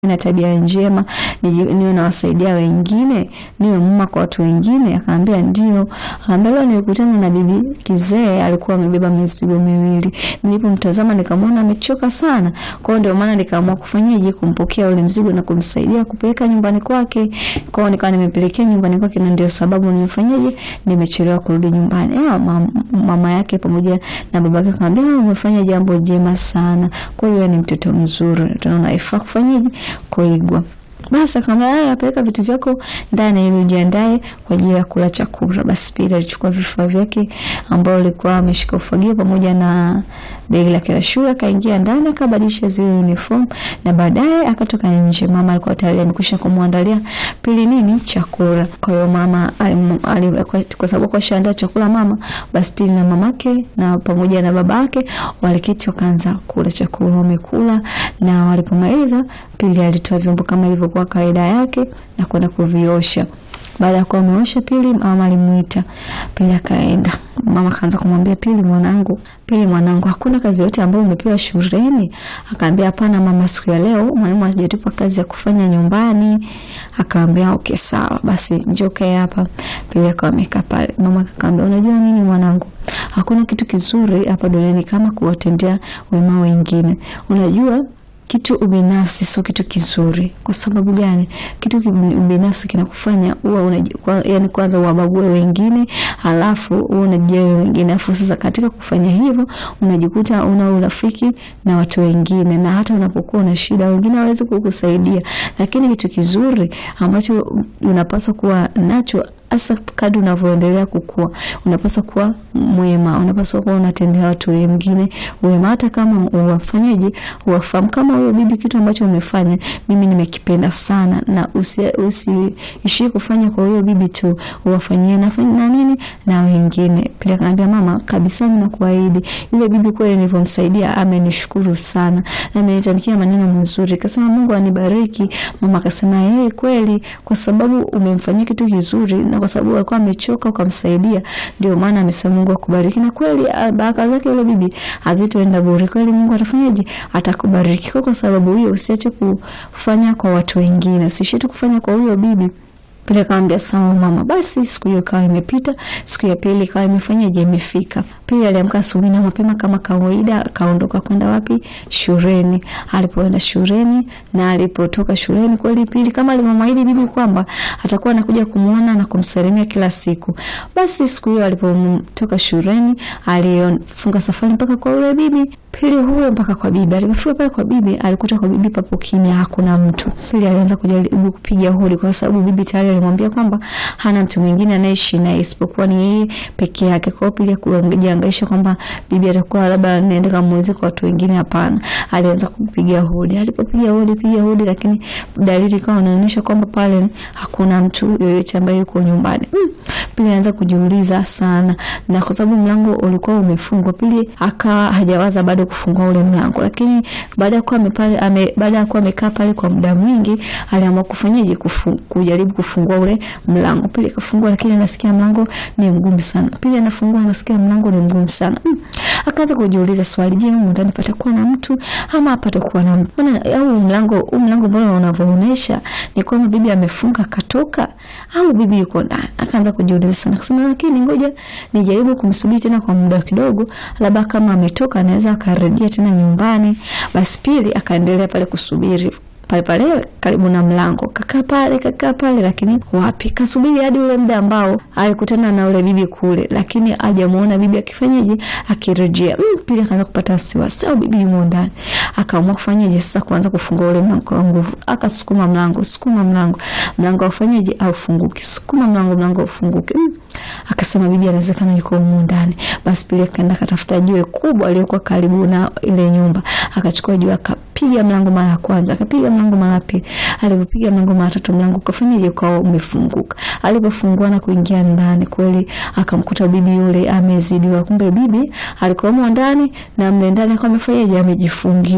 na tabia njema, niwe nawasaidia wengine, niwe mama kwa watu wengine? Akaambia ndio. Akaambia leo nilikutana na bibi kizee, alikuwa amebeba mizigo miwili. Nilipomtazama nikamwona amechoka sana, kwa hiyo ndio maana nikaamua kufanyaje, kumpokea ule mzigo na kumsaidia kupeleka nyumbani kwake. Kwa hiyo nikawa nimepelekea nyumbani kwake, na ndio sababu nimefanyaje, nimechelewa kurudi nyumbani. Ah, mama yake pamoja na babake akamwambia, umefanya jambo jema sana, kwa hiyo ni mtoto mzuri, tunaona ifaa kufanyaje kuigwa. Basi akamwambia haya, peleka vitu vyako ndani ili ujiandae kwa ajili ya kula chakula. Basi Pili alichukua vifaa vyake ambao alikuwa ameshika ufagio pamoja na begi lake la shule, akaingia ndani akabadilisha zile uniform na baadaye akatoka nje. Mama alikuwa tayari amekwisha kumwandalia Pili nini chakula. Kwa hiyo mama ali, kwa sababu kwa shaandaa chakula mama, basi Pili na mamake na pamoja na babake waliketi wakaanza kula chakula. Wamekula na walipomaliza, Pili alitoa vyombo kama ilivyokuwa kawaida yake na kwenda kuviosha. Baada ya kuwa ameosha, Pili mama alimuita Pili akaenda. Mama akaanza kumwambia Pili, mwanangu, Pili mwanangu, hakuna kazi yote ambayo umepewa shuleni? Akaambia hapana mama, siku ya leo mwalimu hajatupa kazi ya kufanya nyumbani. Akaambia okay, sawa basi, njoo kae hapa. Pili akawa amekaa pale. Mama akaambia, unajua nini mwanangu, hakuna kitu kizuri hapa duniani kama kuwatendea wema wengine. Unajua kitu ubinafsi sio kitu kizuri. Kwa sababu gani? Kitu ubinafsi kinakufanya uwe kwa, yani kwanza uwabague wengine, halafu uwe unajali wengine, alafu sasa katika kufanya hivyo unajikuta una urafiki na watu wengine, na hata unapokuwa na shida wengine hawawezi kukusaidia. Lakini kitu kizuri ambacho unapaswa kuwa nacho hasa kadri unavyoendelea kukua, unapaswa kuwa mwema, unapaswa kuwa unatendea watu wengine wema, hata kama uwafanyaje, uwafahamu. Kama huyo bibi, kitu ambacho umefanya mimi nimekipenda sana, na usiishie usi kufanya kwa huyo bibi tu, uwafanyie na na nini na wengine pia. Kaambia mama, kabisa ninakuahidi, yule bibi kweli nilipomsaidia amenishukuru sana na amenitamkia maneno mazuri, kasema Mungu anibariki. Mama akasema yeye kweli, kwa sababu umemfanyia kitu kizuri na kwa sababu alikuwa amechoka ukamsaidia, ndio maana amesema Mungu akubariki. Na kweli baraka zake yule bibi hazitoenda bure, kweli Mungu atafanyaje? Atakubariki. Kwa sababu hiyo usiache kufanya kwa watu wengine, usiache tu kufanya kwa huyo bibi. Pili akamwambia sawa mama. Basi siku hiyo ikawa imepita, siku ya pili ikawa imefanyaje, imefika. Pili aliamka asubuhi na mapema kama kawaida, akaondoka kwenda wapi? Shuleni. Alipoenda shuleni na alipotoka shuleni, kweli Pili kama alimwahidi bibi kwamba atakuwa anakuja kumuona na kumsalimia kila siku. Basi siku hiyo alipotoka shuleni, alifunga safari mpaka kwa ule bibi. Pili huyo mpaka kwa bibi. Alipofika pale kwa bibi, alikuta kwa bibi papo kimya, hakuna mtu. Pili alianza kujaribu kupiga hodi kwa sababu bibi tayari alimwambia kwamba hana mtu mwingine anaishi naye isipokuwa ni yeye peke yake. Kwa hiyo Pili kujihangaisha kwamba bibi atakuwa labda naenda kamuulize kwa watu wengine, hapana. Alianza kupiga hodi. Alipopiga hodi, piga hodi, lakini dalili ikawa inaonyesha kwamba pale hakuna mtu yoyote ambaye yuko nyumbani. Mm. Pili alianza kujiuliza sana, na kwa sababu mlango ulikuwa umefungwa, Pili akawa hajawaza bado kufungua ule mlango, lakini baada ya kuwa amepale ame, baada ya kuwa amekaa pale kwa muda mwingi, aliamua kufanyaje, kufu, kujaribu kufungua ule mlango. Pili akafungua, lakini anasikia mlango ni mgumu sana. Pili anafungua, anasikia mlango ni mgumu sana. Mm. Akaanza kujiuliza swali, je, huko ndani patakuwa na mtu ama hapatakuwa na mtu? Au mlango huu mlango mbona unavyoonyesha ni kwamba bibi amefunga katoka au bibi yuko ndani? Akaanza kujiuliza sana, akasema lakini ngoja nijaribu kumsubiri tena kwa muda kidogo, labda kama ametoka anaweza akarejea tena nyumbani. Basi Pili akaendelea pale kusubiri pale pale karibu na mlango, kakaa pale kakaa pale, lakini wapi, kasubiri hadi ule muda ambao alikutana na ule bibi kule, lakini hajamuona bibi akifanyaje, akirejea. Mm, Pili akaanza kupata wasiwasi, au bibi yumo ndani. Akaamua kufanyaje sasa, kuanza kufungua ule mlango kwa nguvu. Akasukuma mlango, sukuma mlango, mlango aufanyaje, aufunguki, sukuma mlango, mlango aufunguki. Mm, akasema bibi anawezekana yuko humo ndani. Basi Pili akaenda akatafuta jiwe kubwa aliyokuwa karibu na ile nyumba, akachukua jiwe akapiga mlango mara ya kwanza, akapiga mlango mara pili. Alipopiga mlango mara tatu, mlango ukafanyaje, ukawa umefunguka. Alipofungua na kuingia ndani, kweli akamkuta bibi yule amezidiwa. Kumbe bibi alikuwa ndani na mle ndani akawa amefanyaje, amejifungia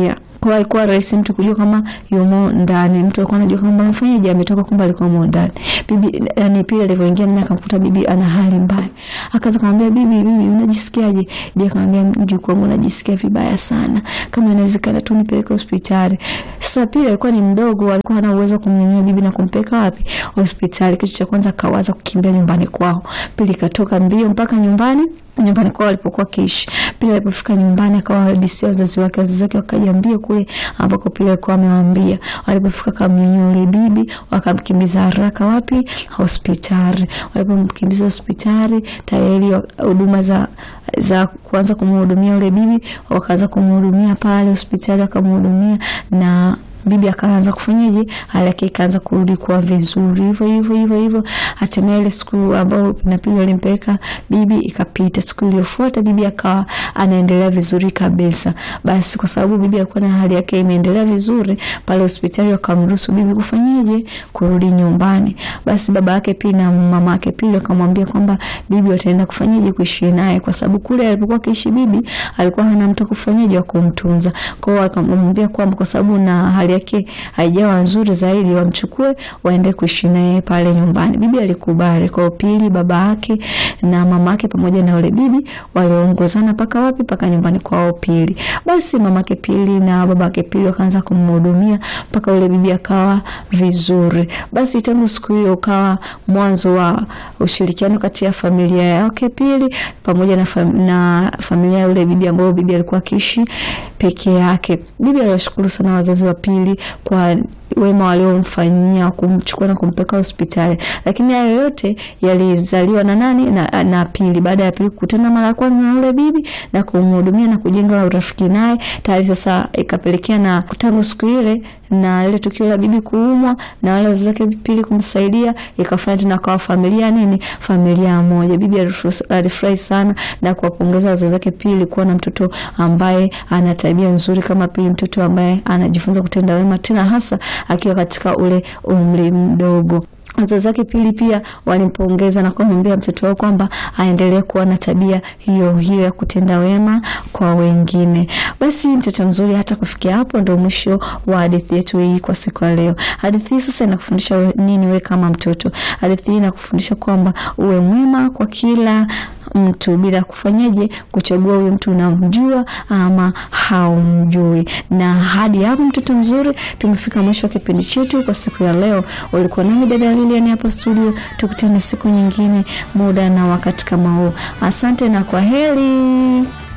kwa ilikuwa rahisi mtu kujua kama yumo ndani. Mtu alikuwa anajua kama mfanyaji ametoka, kumbe alikuwa yumo ndani. Bibi yani pili alivyoingia ndani akamkuta bibi ana hali mbaya, akaanza kumwambia bibi, bibi unajisikiaje? Bibi akamwambia mjukuu wangu najisikia vibaya sana, kama inawezekana tu nipeleke hospitali. Sasa pili alikuwa ni mdogo, alikuwa hana uwezo kumnyanyua bibi na kumpeleka wapi? Hospitali. Kitu cha kwanza akawaza kukimbia nyumbani kwao. Pili katoka mbio mpaka nyumbani nyumbani kwao walipokuwa kiishi. Pili alipofika nyumbani akawahadisia wazazi wake, wazazi wake wakaja mbio kule ambako Pili alikuwa amewaambia. Walipofika kamnyanyua yule bibi, wakamkimbiza haraka wapi? Hospitali. Walipomkimbiza hospitali, tayari huduma za za kuanza kumhudumia yule bibi, wakaanza kumhudumia pale hospitali, wakamhudumia na bibi akaanza kufanyaje, hali yake ikaanza kurudi kuwa vizuri, hivyo hivyo hivyo hivyo. Hatimaye ile siku ambayo Pinapili alimpeleka bibi ikapita. Siku iliyofuata bibi akawa anaendelea vizuri kabisa. Basi kwa sababu bibi alikuwa na hali yake imeendelea vizuri, pale hospitali wakamruhusu bibi kufanyaje, kurudi nyumbani. Basi baba yake pia na mama yake pia wakamwambia kwamba bibi wataenda kufanyaje, kuishi naye, kwa sababu kule alipokuwa akiishi bibi alikuwa hana mtu kufanyaje wa kumtunza. Kwa hiyo akamwambia kwamba kwa sababu na hali yake haijawa nzuri zaidi, wamchukue waende kuishi naye pale nyumbani. Bibi alikubali. Kwa pili, baba yake na mama yake pamoja na yule bibi waliongozana paka wapi? Paka nyumbani kwao Pili. Basi mama yake Pili na baba yake Pili wakaanza kumhudumia mpaka yule bibi akawa vizuri. Basi tangu siku hiyo ukawa mwanzo wa ushirikiano kati ya familia yake Pili pamoja na, fam na familia ya yule bibi ambayo bibi alikuwa akiishi peke yake. Bibi aliwashukuru sana wazazi wa Pili kwa wema waliomfanyia kumchukua na kumpeleka hospitali, lakini hayo yote yalizaliwa na nani? Na, na Pili. Baada ya Pili kukutana mara ya kwanza na yule bibi na kumhudumia na kujenga urafiki naye, tayari sasa ikapelekea na tangu siku ile na ile tukio la bibi kuumwa na wale wazazi wake Pili kumsaidia, ikafanya tena kwa familia nini, familia moja. Bibi alifurahi sana na kuwapongeza wazazi wake Pili kuwa na mtoto ambaye ana tabia nzuri kama Pili, mtoto ambaye anajifunza kutenda wema, tena hasa akiwa katika ule umri mdogo. Wazazi wake Pili pia walimpongeza na kumwambia mtoto wao kwamba aendelee kuwa na tabia hiyo hiyo ya kutenda wema kwa wengine. Basi mtoto mzuri, hata kufikia hapo ndo mwisho wa hadithi yetu hii kwa siku ya leo. Hadithi hii sasa inakufundisha nini wewe kama mtoto? Hadithi hii inakufundisha kwamba uwe mwema kwa kila mtu bila kufanyaje, kuchagua huyu mtu unamjua ama haumjui. Na hadi hapo, mtoto mzuri, tumefika mwisho wa kipindi chetu kwa siku ya leo. Ulikuwa nami dada Lilian hapa studio, tukutane siku nyingine, muda na wakati kama huu. Asante na kwa heri.